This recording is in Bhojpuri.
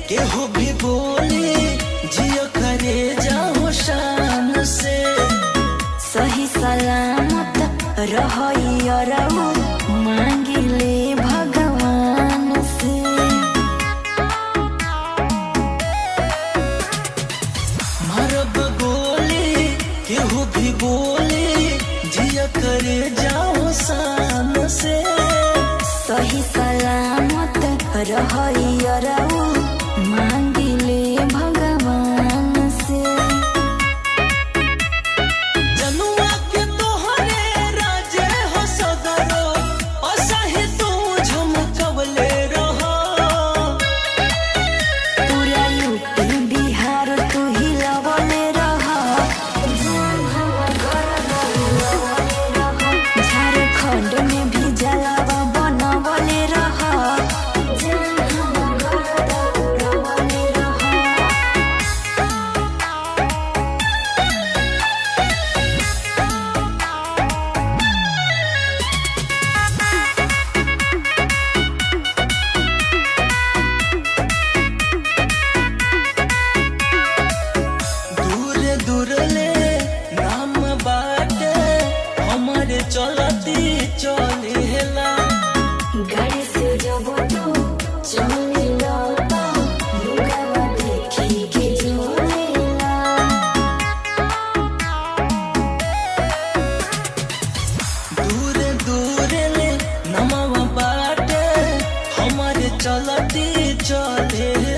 केहू भी बोले जियो करे जाओ शान से सही सलामत रहू मांगिले भगवान से मरब गोली केहू भी बोले जियो करे जाओ शान से सही सलामत रहू मांगिले भगवान से जनुआ के तोहरे राजे हो सदरो असही तू झमकवले रहो पूरा यूपी बिहार तू हिलवले रह झारखंड में भी जलावा बनवले रह दूर दूर ले नाम बाटे हमारे चलती चलेला गाड़ी से जब तू चलेला तो लुगावा देखी के जोलेला दूर दूर ले नमवा बाटे हमारे चलती चलेला